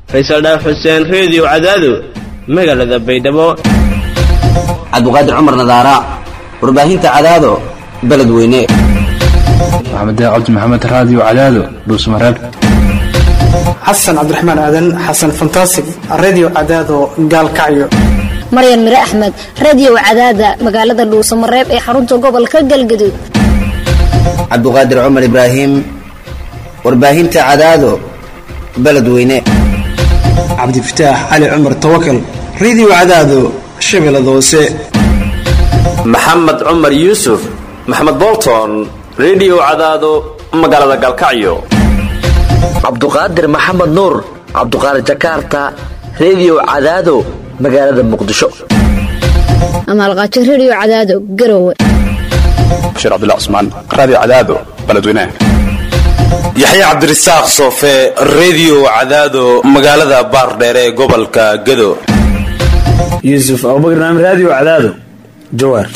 faysal dhaaf xuseen reediyo cadaado magaalada baydhabo cabdiqaadir cumar nadaara warbaahinta cadaado beledweyne maxamed cabdi maxamed raadiyo cadaado dhuusmareeb xasan cabdiraxmaan aadan xasan fantasig redio cadaado gaalkacyo maryan mire axmed radio cadaada magaalada dhuusamareeb ee xarunta gobolka galgaduud cabdiqaadir cumar ibraahim warbaahinta cadaado beledweyne cabdifataax cali cumar tawakal redio cadaado shabeellada hoose maxamed cumar yuusuf maxamed bolton redio cadaado magaalada gaalkacyo cabduqaadir maxamed nuur cabduqaadir jakarta redio cadaado magaalada muqdisho amaalqaajo radio cadaado garowe bashiir cabdilla cusmaan raadiyo cadaado beledweynaha yaxya cabdirasaaq soofe redio cadaado magaalada baardheere ee gobolka gado yuusuf abubakar naam raadiyo cadaado jawaar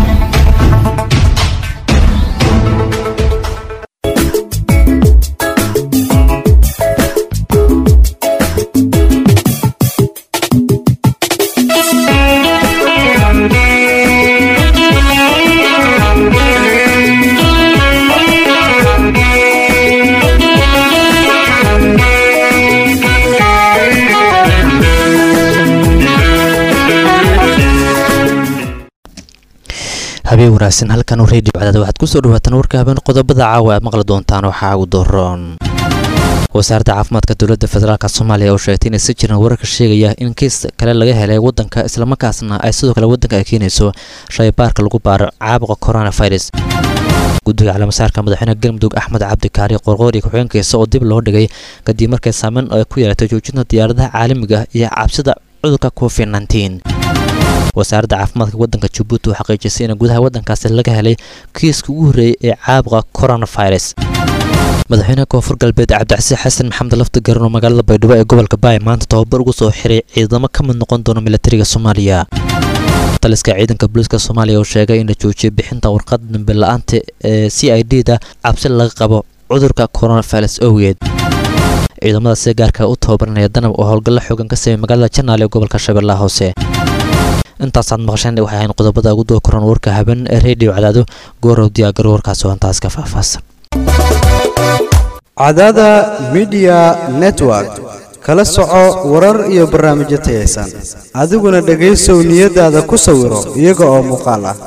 habeen wanaagsan halkan redio cadaad waxaad kusoo dhawaataan warka habeen qodobada caawa aad maqli doontaan waxaa ugu dooron wasaaradda caafimaadka dowladda federaalk soomaaliya oo sheegtay inay si jiraan wararka sheegaya in kiis kale laga helay wadanka islamarkaasna ay sidoo kale wadanka ay keenayso shaybaarka lagu baaro caabuqa coronavirus guddiga calaamasaarka madaxweyne galmudug axmed cabdi kaari qorqoori ku-xigeenkiisa oo dib loo dhigay kadib markay saameyn ay ku yeelatay joojinta diyaaradaha caalamiga iyo cabsida cudurka covid nteen wasaaradda caafimaadka wadanka jabuuti oo xaqiijisay in gudaha wadankaasi laga helay kiiska ugu horreeyay ee caabuqa coronavirus madaxweyne koonfur galbeed cabdicasiis xasan maxamed lafti garan oo magaalada baydhabo ee gobolka baay maanta tababar ugu soo xiray ciidamo ka mid noqon doona milatariga soomaaliya taliska ciidanka booliiska soomaaliya oo sheegay in la joojiyay bixinta warqad dambe la-aanta ee c i d da cabsi laga qabo cudurka coronavirus owgeed ciidamada si gaarka u tababaranaya danab oo howlgallo xoogan ka sameeyay magaalada janaale ee gobolka shabeellaha hoose intaasaad maqasheen waxay ahayn qodobada ugu doo koran warka haben ee redio cadaado goorow diyaagaro warkaas oo intaas ka faahfaahsan cadaada midiya network kala soco warar iyo barnaamijyo tayaysan adiguna dhegaysow niyadaada ku sawiro iyaga oo muuqaal ah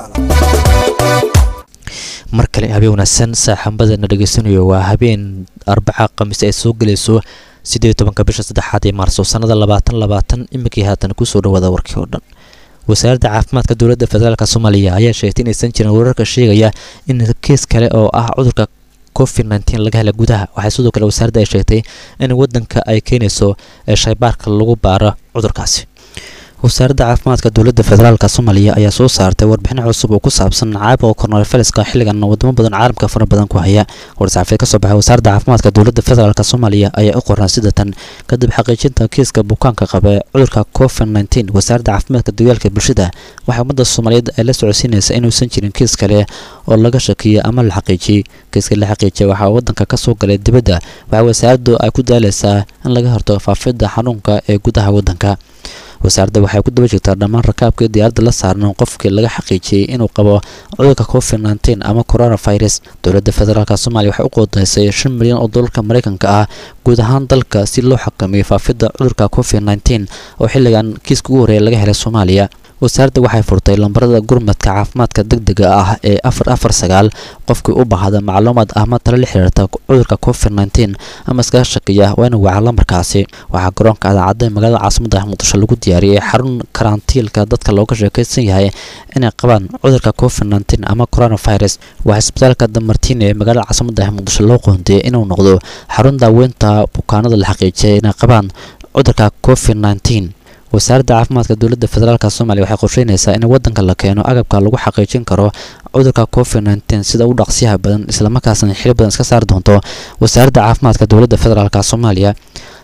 mar kale habeen wanaagsan saaxambadana dhegaysanayo waa habeen arbaca khamiis ay soo gelayso siddeed tobanka bisha saddexaad ee maarso sannada labaatan labaatan iminkii haatan kusoo dhawaada warkii oo dhan wasaaradda caafimaadka dowladda federaalk soomaaliya ayaa sheegtay inaysan jirin wararka sheegaya in kiis kale oo ah cudurka covid nteen laga hela gudaha waxay sidoo kale wasaaradda ay sheegtay in wadanka ay keenayso shaybaarka lagu baaro cudurkaasi wasaaradda caafimaadka dowladda federaalk soomaaliya ayaa soo saartay warbixin cusub oo ku saabsan caabuqa coronaviruska xilligan wadamo badan caalamka fara badan ku haya war-saxaafeed ka soo baxay wasaaradda caafimaadka dowladda federaalk soomaaliya ayaa u qoran sidatan kadib xaqiijinta kiiska bukaanka qaba cudurka covid nteen wasaaradda caafimaadka dagaalka bulshada waxay ummadda soomaaliyeed ay la socodsiinaysa inuusan jirin kiis kale oo laga shakiyay ama la xaqiijiyey kiiska la xaqiijiyay waxaa wadanka ka soo galay dibadda waxaa wasaaraddu ay ku daalaysaa in laga hortago faafidda xanuunka ee gudaha wadanka wasaaradda waxay ku daba jirtaa dhammaan rakaabkii diyaaradda la saarnan qofkii laga xaqiijiyey inuu qabo cudurka covid nteen ama coronavirus dowladda federaalk soomaaliya waxay u qoodaysay shan milyan oo doolarka mareykanka ah guud ahaan dalka si loo xakameeyo faafidda cudurka covid nteen oo xilligan kiiska ugu horreeya laga helay soomaaliya wasaaradda waxay furtay lambarada gurmadka caafimaadka degdega ah ee afar afar sagaal qofkii u baahda macluumaad ama talo la xiriirta cudurka covid nteen ama iskaga shakiya waa inu waca lambarkaasi waxaa garoonka adaacadda ee magaalada caasimada muqdisho lagu diyaariyey xarun karantiilka dadka looga sheekaysan yahay inay qabaan cudurka covid nteen ama coronavirus waxaa isbitaalka damartiin ee magaalada caasimada muqdisho loo qoondiyey inuu noqdo xarun daaweynta bukaanada la xaqiijiyay inay qabaan cudurka covid nteen wasaaradda caafimaadka dowladda federaalk soomaaliya waxay qorsheynaysaa in wadanka la keeno agabka lagu xaqiijin karo cudurka covid nteen sida u dhaqsiyaha badan islamarkaasna xili badan iska saari doonto wasaaradda caafimaadka dowladda federaalk soomaaliya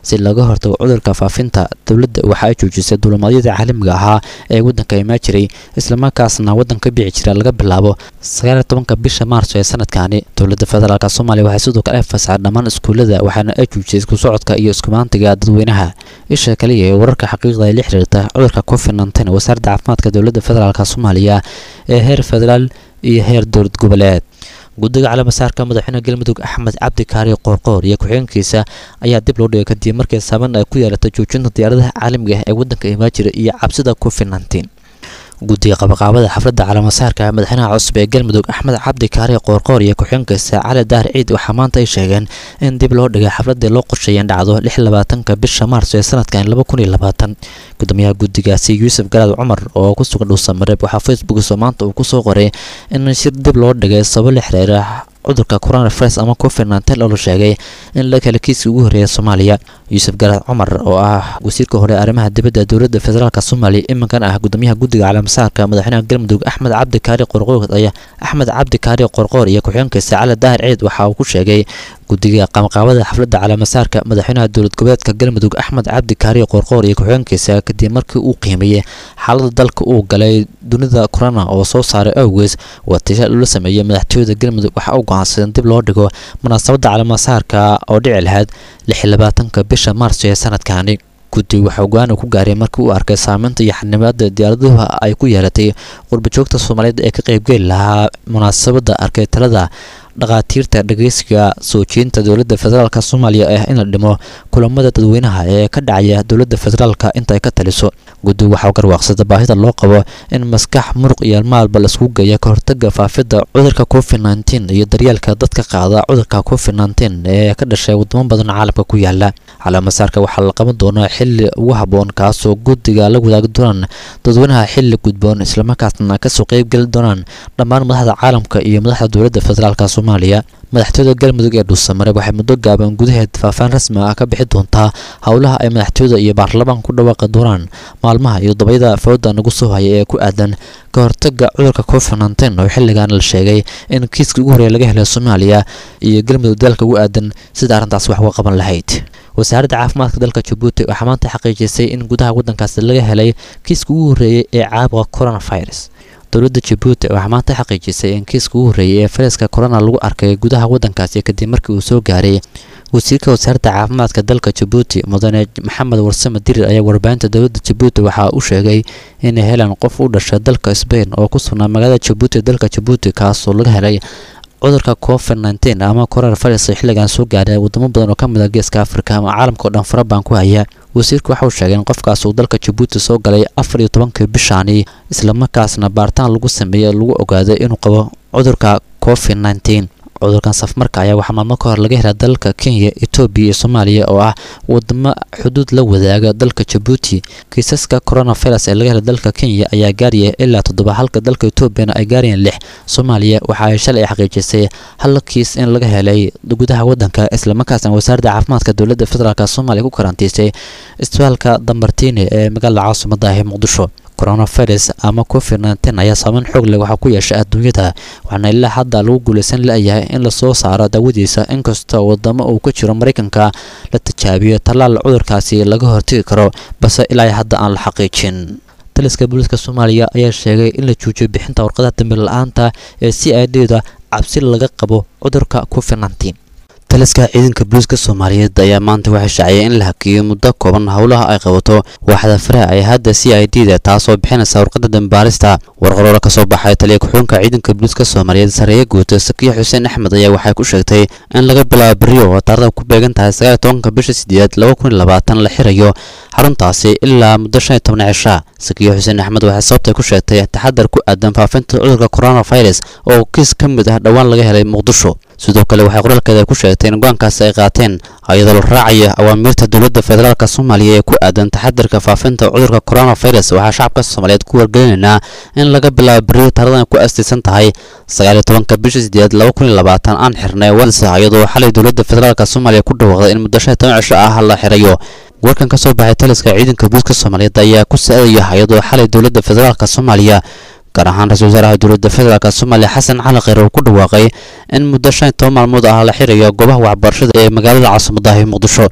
si laga hortago cudurka faafinta dowladda waxa ay joojisay duulimaadyada caalamiga ahaa ee waddanka imaa jiray islamarkaasna waddanka bici jira laga bilaabo sagaal iyo tobanka bisha maarso ee sanadkani dowladda federaalk soomaaliya waxay sidoo kale fasaxay dhammaan iskuullada waxaana ay joojisay isku socodka iyo iskumaantiga dadweynaha isha kaliya ee wararka xaqiiqda ay la xiriirta cudurka covid nteen wasaaradda caafimaadka dowladda federaalk soomaaliya ee heer federaal iyo heer dowlad goboleed guddiga calaamasaarka madaxweyne galmudug axmed cabdi kaari qoorqoor iyo ku-xigeenkiisa ayaa dib loo dhigay kadib markii saaban ay ku yeelatay joojinta diyaaradaha caalamiga ah ee waddanka imaajira iyo cabsida covid nteen guddiga qabaqaabada xafladda calaamasaarka madaxweynaha cusub ee galmudug axmed cabdi kaari qoorqoor iyo ku-xigeenkiisa cali daar ciid waxaa maanta ay sheegeen in dib loo dhigay xafladii loo qorsheeyay in dhacdo lix labaatanka bisha maarso ee sanadkan laba kun iyo labaatan gudoomiyaha guddigaasi yuusuf garaad cumar oo ku sugan dhuusamareeb waxaa facebookiisa maanta uu kusoo qoray in shir dib loo dhigay sabab la xiriira cudurka coronavirus ama covid nteen oo la sheegay in la kala kiiskii ugu horreeya soomaaliya yuusuf garaad cumar oo ah wasiirka hore arrimaha dibadda dowladda federaalk soomaaliya iminkan ah gudoomiyaha guddiga calaamasaarka madaxweynaha galmudug axmed cabdi kaari qorqoor ayaa axmed cabdi kaari qorqoor iyo ku-xigeenkiisa cali daahir ciid waxa uu ku sheegay guddiga qabanqaabada xafladda calaamasaarka madaxweynaha dowlad goboleedka galmudug axmed cabdi kaari qoorqoor iyo ku-xigeenkiisa kadib markii uu qiimeeyey xaalada dalka uu galay dunida corona oo soo saaray awgees watashaal ula sameeyey madaxtooyada galmudug waxaa u go-aansadeen dib loo dhigo munaasabadda calaamasaarka oo dhici lahayd lix labaatanka bisha maarso ee sanadkani guddi waxaa go-aan ku gaaray markii uu arkay saameynta iyo xanibaada diyaaraduha ay ku yeelatay qurbajoogta soomaaliyeed ee ka qeybgeli lahaa munaasabadda arkay talada dhakhaatiirta dhageysiga soo jeedinta dowladda federaalk soomaaliya ah in la dhimo kulamada dadweynaha ee ka dhacaya dowladda federaalka inta ay ka taliso guddigu waxaa garwaaqsada baahida loo qabo in maskax muruq iyo maalba laisku geeya ka hortaga faafidda cudurka covid nteen iyo daryeelka dadka qaada cudurka covid nteen ee ka dhashay wadamo badan caalamka ku yaala calaamasaarka waxaa la qaban doonaa xili ugu haboon kaasoo guddiga la wadaagi doonaan dadweynaha xili gudboon islamarkaasna kasoo qeybgeli doonaan dhammaan madaxda caalamka iyo madaxda dowladda federaalk soomaaliya madaxtooyada galmudug ee dhuusamareeb waxay muddo gaaban gudaheed faahfaan rasmi ah ka bixi doontaa howlaha ay madaxtooyada iyo baarlamaanka ku dhawaaqi doonaan maalmaha iyo dabayada fawda nagu soo haya ee ku aadan ka hortaga cudurka covid nteen oo xilligan la sheegay in kiiskii ugu horreeya laga helay soomaaliya iyo galmudug dalka ugu aadan sida arrintaas wax uga qaban lahayd wasaaradda caafimaadka dalka jabuuti waxaa maanta xaqiijisay in gudaha waddankaasi laga helay kiiska ugu horreeyay ee caabuqa coronavirus dowladda jabuuti waxaa maanta xaqiijisay in kiiska ugu horreeyay ee fayraska corona lagu arkay gudaha waddankaasi kadib markii uu soo gaaray wasiirka wasaaradda caafimaadka dalka jabuuti mudane maxamed warsame dirir ayaa warbaahinta dowladda jabuuti waxaa u sheegay inay helaan qof u dhashay dalka sbain oo ku sugnaa magaalada jabuuti dalka jabuuti kaasoo laga helay cudurka covid nteen ama coronavirus xilligan soo gaaray wadamo badan oo ka mid a geeska afrika ama caalamka o dhan farabaan ku haya wasiirku waxa uu sheegay in qofkaas uu dalka jabuuti soo galay afar iyo tobankii bishaani islamarkaasna baaritaan lagu sameeyey lagu ogaaday inuu qabo cudurka covid nteen cudurkan safmarka ayaa waxaa maalmo ka hor laga helaa dalka kenya etoobiya iyo soomaaliya oo ah wadamo xuduud la wadaaga dalka jabuuti kiisaska coronavirus ee laga helay dalka kenya ayaa gaaraya ilaa toddoba halka dalka etoobiyana ay gaarayeen lix soomaaliya waxa ay shalay xaqiijisay hal kiis in laga helay gudaha waddanka islamarkaasna wasaaradda caafimaadka dowladda federaalk soomaaliya ku karantiisay isbitaalka dambartiine ee magaalada caasimada ah ee muqdisho coronavirus ama covid nteen ayaa saameyn xoog leh waxaa ku yeesha adduunyada waxaana ilaa hadda lagu guulaysan layahay in lasoo saaro daawadiisa inkasta wadamo uu ka jiro maraykanka la tijaabiyo tallaal cudurkaasi laga hortegi karo balse ilaa hadda aan la xaqiijin taliska booliiska soomaaliya ayaa sheegay in la joojiyo bixinta warqadaha dambi la-aanta ee c i d da cabsi laga qabo cudurka covid nteen taliska ciidanka booliiska soomaaliyeed ayaa maanta waxay shaaciyay in la hakiyo muddo kooban howlaha ay qabato waaxda faraha ay hadda c i d da taasoo bixinaysa warqada dambaarista warqaroora ka soo baxay taliya ku-xigeenka ciidanka booliiska soomaaliyeed sareeye guuta sakiya xuseen axmed ayaa waxay ku sheegtay in laga bilaabo beriyo oo taarada ku beegan tahay sagaal tobanka bisha sideed laba kun iyo labaatan la xirayo xaruntaasi ilaa muddo shan iyo toban cisha sakiya xuseen axmed waxay sababtay ku sheegtay taxadar ku aadan faafinta cudurka coronavirus oo kiis ka mid ah dhowaan laga helay muqdisho sidoo kale waxay qoraalkeeda ku sheegtay in go-aankaasi ay qaateen iyadoo la raacaya awaamiirta dowladda federaalk soomaaliya ee ku aadan taxadarka faafinta cudurka coronavirus waxaa shacabka soomaaliyeed ku wargelinaynaa in laga bilaabo beriyo taaradan ku astaysan tahay sagaal iyo tobanka bisha sideed laba kun iyo labaatan aan xirnay wadsa iyadoo xalay dowladda federaalk soomaaliya ku dhawaaqday in muddo shan iyo toban cisho ah la xirayo warkan ka soo baxay taliska ciidanka booliiska soomaaliyeed ayaa ku sa-adaya iyadoo xalay dowladda federaalk soomaaliya gaar ahaan ra-isul wasaaraha dowladda federaalk soomaaliya xasan cali kheyr oo ku dhawaaqay in muddo shan iyo toban maalmood ah la xirayo goobaha waxbarashada ee magaalada caasimadahi muqdisho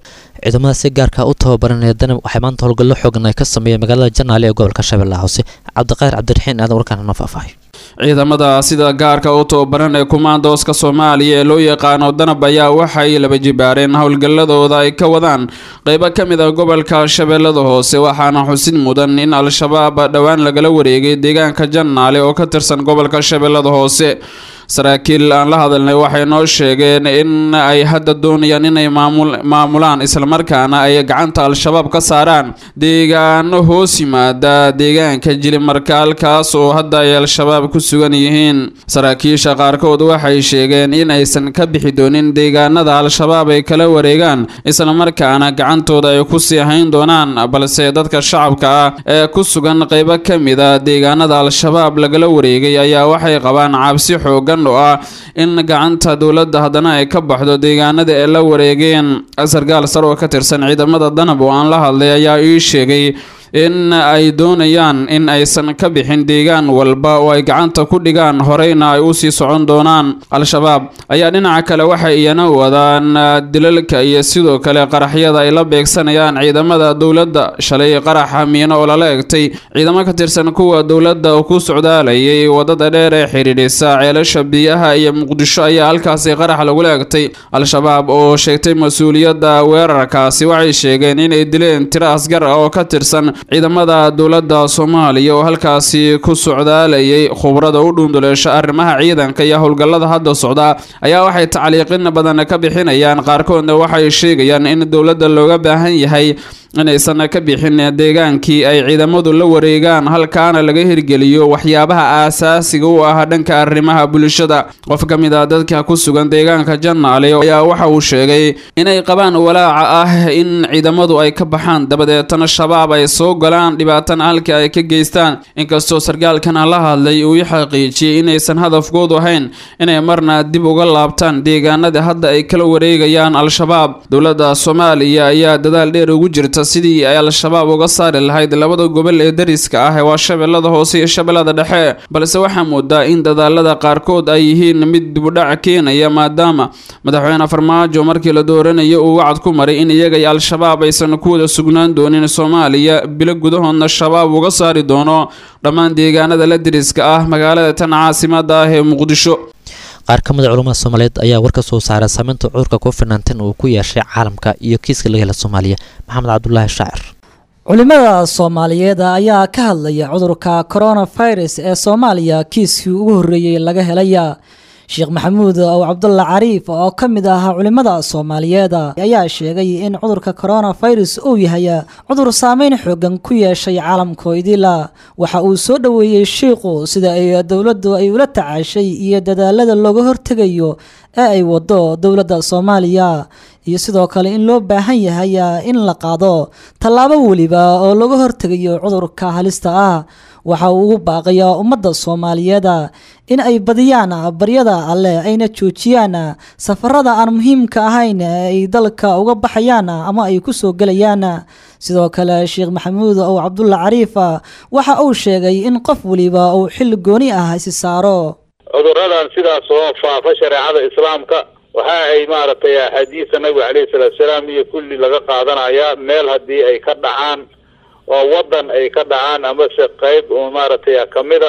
ciidamada si gaarka u tababaranaya danab waxay maanta howlgallo xoogan ay ka sameeyeen magaalada janaale ee gobolka shabeellaha hoose cabdiqadir cabdiraxiin aadan warkaan noo faahfaahay ciidamada sida gaarka u tababaran ee kumaandooska soomaaliya ee loo yaqaano danab ayaa waxay laba jibaareen howlgalladooda ay ka wadaan qeybo ka mid ah gobolka shabeellada hoose waxaana xusid mudan in al-shabaab dhowaan lagala wareegay deegaanka jannaale oo ka tirsan gobolka shabeellada hoose saraakiil aan la hadalnay waxay noo sheegeen in ay hadda doonayaan inay maamulaan islamarkaana ay gacanta al-shabaab ka saaraan deegaano hoos yimaada deegaanka jilimarkaalkaas oo hadda ay al-shabaab ku sugan yihiin saraakiisha qaarkood waxay sheegeen in aysan ka bixi doonin deegaanada al-shabaab ay kala wareegaan islamarkaana gacantooda ay ku sii hayn doonaan balse dadka shacabka ah ee ku sugan qeybo ka mid a deegaanada al-shabaab lagala wareegay ayaa waxay qabaan cabsi xoogan oo ah in gacanta dowladda haddana ay ka baxdo deegaanada ay la wareegeen sarkaal sar oo ka tirsan ciidamada danab oo aan la hadlay ayaa ii sheegay in ay doonayaan in aysan ka bixin deegaan walba oo ay gacanta ku dhigaan horeyna ay usii socon doonaan al-shabaab ayaa dhinaca kale waxay iyana wadaan dilalka iyo sidoo kale qaraxyada ay la beegsanayaan ciidamada dowladda shalay qaraxa miino oo lala egtay ciidamo ka tirsan kuwa dowladda oo ku socdaalayay wadada dheer ee xidhiidhisa ceelasha biyaha iyo muqdisho ayaa halkaasi qarax lagula egtay al-shabaab oo sheegtay mas-uuliyadda weerarkaasi waxay sheegeen inay dileen tiro asgar ah oo ka tirsan ciidamada dowladda soomaaliya oo halkaasi ku socdaalayay khubrada u dhuunduleesha arrimaha ciidanka iyo howlgallada hadda socda ayaa waxay tacliiqin badan ka bixinayaan qaarkoodna waxay sheegayaan in dowladda looga baahan yahay inaysan ka bixin deegaankii ay ciidamadu la wareegaan halkaana laga hirgeliyo waxyaabaha aasaasiga u ah dhanka arrimaha bulshada qof ka mid ah dadka ku sugan deegaanka jannaale ayaa waxa uu sheegay inay qabaan walaaca ah in ciidamadu ay ka baxaan dabadeetana shabaab ay soo galaan dhibaatana halkii ay ka geystaan inkastoo sarkaalkana la hadlay uu i xaqiijiyey inaysan hadafkoodu ahayn inay marna dib uga laabtaan deegaanada hadda ay kala wareegayaan al-shabaab dowladda soomaaliya ayaa dadaal dheer ugu jirta sidii ay al-shabaab uga saari lahayd labada gobol ee dariska ah waa shabeellada hoose iyo shabeellada dhexe balse waxaa moodaa in dadaalada qaarkood ay yihiin mid dibudhac keenaya maadaama madaxweyne farmaajo markii la dooranayo uu wacad ku maray in iyaga iyo al-shabaab aysan ku wada sugnaan doonin soomaaliya bilo gudahoodna shabaab uga saari doono dhammaan deegaanada la dariska ah magaalada tan caasimada ah ee muqdisho qaar ka mid a culammada soomaaliyeed ayaa war ka soo saaray saameynta cudurka covid nteen uu ku yeeshay caalamka iyo kiiska laga hela soomaaliya maxamed cabdulaahi shaacir culimada soomaaliyeed ayaa ka hadlaya cudurka coronavirus ee soomaaliya kiiskii ugu horreeyey laga helaya sheekh maxamuud ow cabdulla cariif oo ka mid ah culimada soomaaliyeed ayaa sheegay in cudurka coronavirus uu yahay cudur saameyn xoogan ku yeeshay caalamkoo idila waxa uu soo dhoweeyey shiiqu sida ay dowladdu ay ula tacaashay iyo dadaalada looga hortegayo ee ay wado dowladda soomaaliya iyo sidoo kale in loo baahan yahay in la qaado tallaabo weliba oo looga hortegayo cudurka halista ah waxa uu ugu baaqayaa ummadda soomaaliyeed in ay badiyaan baryada alleh ayna joojiyaan safarada aan muhiimka ahayn ee ay dalka uga baxayaan ama ay ku soo gelayaan sidoo kale sheekh maxamuud ow cabdulla cariif waxa uu sheegay in qof weliba uu xil gooni ah isi saaro cuduradan sidaas oo faafa shareecada islaamka waxa ay maaragtay axaadiisa nabiga caleyhi salaatu salaam iyo kulli laga qaadanayaa meel haddii ay ka dhacaan oo waddan ay ka dhacaan amase qayb maaragtay kamida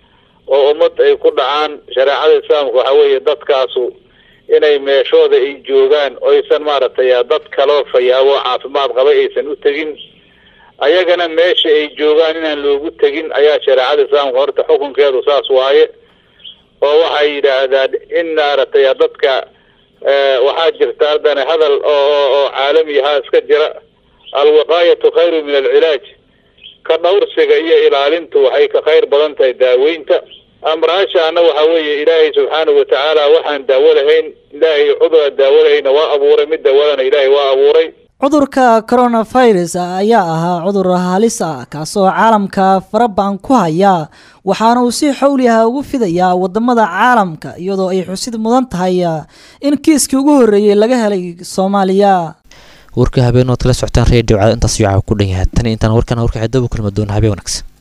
oo ummad ay ku dhacaan shareecada islaamka waxa weeye dadkaasu inay meeshooda ay joogaan oysan maaragtay dad kaloo fayaabo caafimaad qaba aysan u tegin ayagana meesha ay joogaan inaan loogu tegin ayaa shareecada islaamka horta xukunkeedu saas waaye oo waxay yidhaahdaan in maaragtay dadka waxaa jirta haddana hadal oo oo caalamiyahaa iska jira alwiqaayatu khayru min alcilaaj ka dhowrsiga iyo ilaalintu waxay ka khayr badan tahay daaweynta amraashaana waxa weeye ilaahay subxaanahu watacaala waxaan daawo lahayn ilaahay cudura daawo lahayna waa abuuray mid daawadana ilaahay waa abuuray cudurka coronavirus ayaa ahaa cudur halis ah kaasoo caalamka farabadan ku haya waxaana uu si xowli ah ugu fidayaa wadamada caalamka iyadoo ay xusid mudan tahay in kiiskii ugu horreeyey laga helay soomaaliya warka habeenood kala socotaan redio cad intaas yaca ku dhan yahay tan intaan warkan warka cidaba kulma doona habeen wanaagsan